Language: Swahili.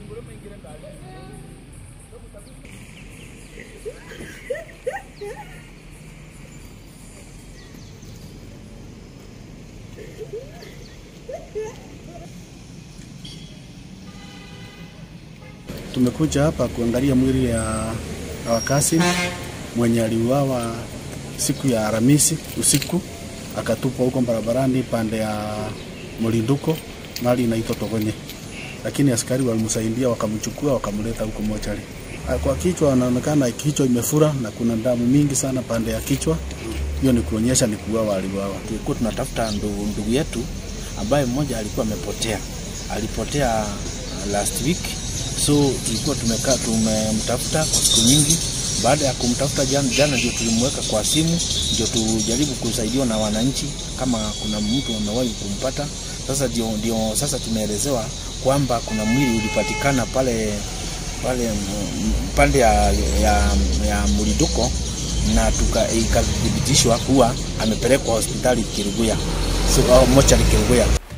Tumekuja hapa kuangalia mwili ya Awakasi mwenye aliuawa siku ya Alhamisi usiku akatupwa huko barabarani pande ya Mlinduko mahali inaitwa Togonye, lakini askari walimsaidia wakamchukua wakamleta huko mochari. Kwa kichwa anaonekana kichwa imefura na kuna damu mingi sana pande ya kichwa. Hiyo ni kuonyesha ni kuuawa, aliuawa. Tulikuwa tunatafuta ndugu, ndugu yetu ambaye mmoja alikuwa amepotea, alipotea last week, so tulikuwa tumekaa tumemtafuta kwa siku nyingi. Baada ya kumtafuta jana, jana ndio tulimweka kwa simu, ndio tujaribu kusaidiwa na wananchi kama kuna mtu amewahi kumpata. Sasa ndio, ndio sasa tumeelezewa kwamba kuna mwili ulipatikana pale pale pande ya, ya, ya Mliduko na tuka ikathibitishwa kuwa amepelekwa hospitali Kiruguya, so, mochari Kiruguya.